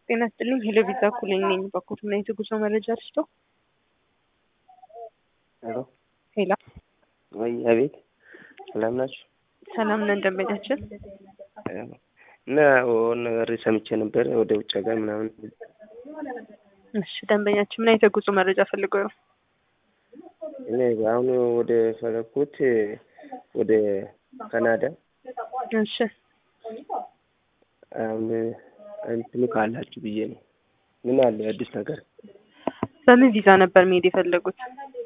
ጤና ይስጥልኝ ሄሎ ቪዛ ኩለኝ ነኝ በኩል ምን አይነት ጉዞ መረጃ ልስጦ? ሄሎ ሄላ ወይ አቤት፣ ሰላም ናችሁ? ሰላም ነን ደንበኛችን። እና የሆነ ነገር ሰምቼ ነበር ወደ ውጭ ሀገር ምናምን። እሺ ደንበኛችን ምን አይነት ጉዞ መረጃ ፈልገው ነው? እኔ አሁን ወደ ፈለኩት ወደ ካናዳ እሺ አሁን እንትኑ ካላችሁ ብዬ ነው። ምን አለ አዲስ ነገር? በምን ቪዛ ነበር መሄድ የፈለጉት?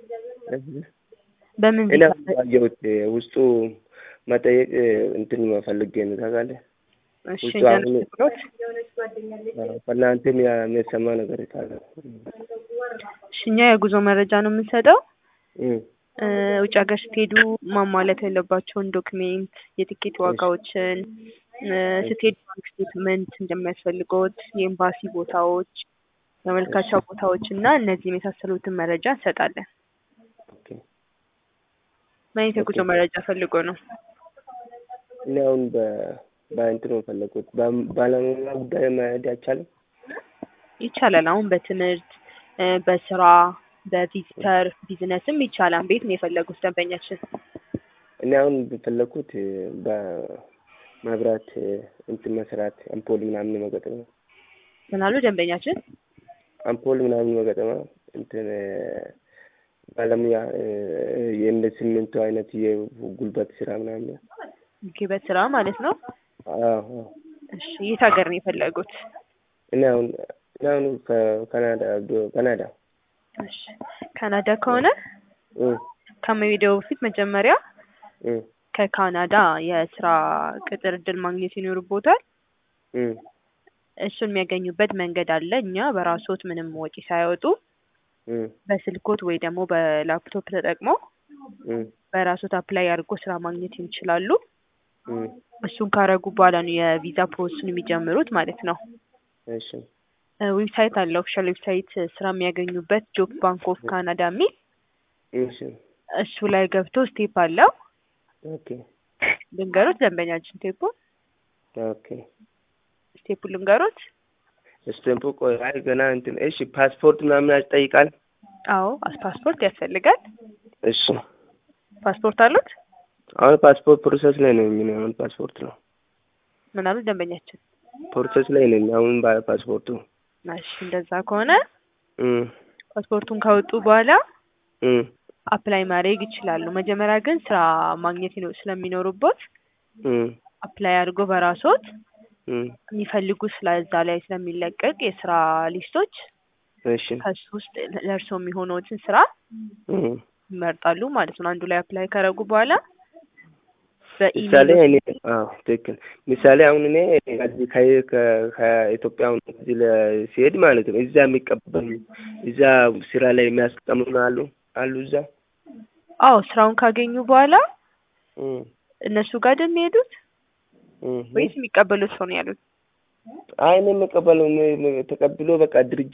በምን እኔ ቪዛ? አየሁት ውስጡ መጠየቅ እንትን ፈልጌ ነው ታውቃለህ። እሺ ውስጡ እኛን አሁን- ብሎት ከእናንተም ያ- የሚሰማ ነገር ካለ እሺ እኛ የጉዞ መረጃ ነው የምንሰጠው። እም፣ እ፣ ውጭ ሀገር ስትሄዱ ማሟላት ያለባቸውን ዶክሜንት፣ የቲኬት ዋጋዎችን እ፣ ስትሄዱ ባንክ ስቴትመንት እንደሚያስፈልገውት፣ የኤምባሲ ቦታዎች፣ የመልካቻ ቦታዎች እና እነዚህ የመሳሰሉትን መረጃ እንሰጣለን። ኦኬ። ምን አይነት የጉዞ ኦኬ። መረጃ ፈልጎ ነው? እኔ አሁን በ- በእንትን ነው የፈለኩት በ- ባለሙያ ጉዳይ መሄድ አይቻልም? ይቻላል። አሁን በትምህርት እ፣ በስራ በቪዚተር ቢዝነስም ይቻላል። ቤት ነው የፈለጉት ደንበኛችን? እኔ አሁን በፈለኩት በመብራት እንትን መስራት አምፖል ምናምን መገጠም ነው። ምን አሉ ደንበኛችን? አምፖል ምናምን መገጠማ እንትን ባለሙያ እ፣ የእንደ ሲሚንቶ አይነት የጉልበት ስራ ምናምን ኦኬ፣ በስራ ማለት ነው። አዎ አዎ። እሺ የት ሀገር ነው የፈለጉት? እኔ አሁን እኔ አሁን ከካናዳ ካናዳ እሺ ካናዳ ከሆነ እም፣ ከመሄደው በፊት መጀመሪያ እም፣ ከካናዳ የስራ ቅጥር እድል ማግኘት ይኖርቦታል። እም፣ እሱን የሚያገኙበት መንገድ አለ። እኛ በራስዎት ምንም ወጪ ሳያወጡ እም፣ በስልኮት ወይ ደግሞ በላፕቶፕ ተጠቅመው እም፣ በራስዎት አፕላይ አድርጎ ስራ ማግኘት ይችላሉ። እም። እሱን ካረጉ በኋላ ነው የቪዛ ፕሮሰሱን የሚጀምሩት ማለት ነው። እሺ እ፣ ዌብሳይት አለ። ኦፊሻል ዌብሳይት ስራ የሚያገኙበት ጆብ ባንክ ኦፍ ካናዳ የሚል እሺ እሱ ላይ ገብቶ ስቴፕ አለው። ኦኬ ልንገሩት ደንበኛችን ስቴፑ ኦኬ ስቴፑ ልንገሩት። ስቴምፑ ቆይ አይ ገና እንትን እሺ ፓስፖርት ምናምን ያስጠይቃል አዎ ፓስፖርት ያስፈልጋል። እሺ ፓስፖርት አሉት? አሁን ፓስፖርት ፕሮሰስ ላይ ነኝ ምን አሁን ፓስፖርት ነው ምን አሉት ደንበኛችን? ፕሮሰስ ላይ ነኝ አሁን ባ- ፓስፖርቱ እሺ እንደዛ ከሆነ እም ፓስፖርቱን ካወጡ በኋላ እም አፕላይ ማድረግ ይችላሉ። መጀመሪያ ግን ስራ ማግኘት ይኖ- ስለሚኖሩበት እም አፕላይ አድርጎ በራስዎት እም የሚፈልጉ ስለዛ ላይ ስለሚለቀቅ የስራ ሊስቶች እሺ ከሱ ውስጥ ለእርስዎ የሚሆነውትን ስራ እም ይመርጣሉ ማለት ነው። አንዱ ላይ አፕላይ ካረጉ በኋላ ምሳሌ በኢሜል እኔ አዎ ትክክል ምሳሌ አሁን እኔ ከዚህ ከ- ከ- ከኢትዮጵያ አሁን እዚህ ለ- ሲሄድ ማለት ነው እዛ የሚቀበሉ እዛ ስራ ላይ የሚያስቀምጡ አሉ አሉ እዛ አዎ ስራውን ካገኙ በኋላ እም እነሱ ጋር አይደል የሚሄዱት እም ወይስ የሚቀበሉት ሰው ነው ያሉት? አይ እኔ የምቀበለው እኔ- ተቀብሎ በቃ ድርጅት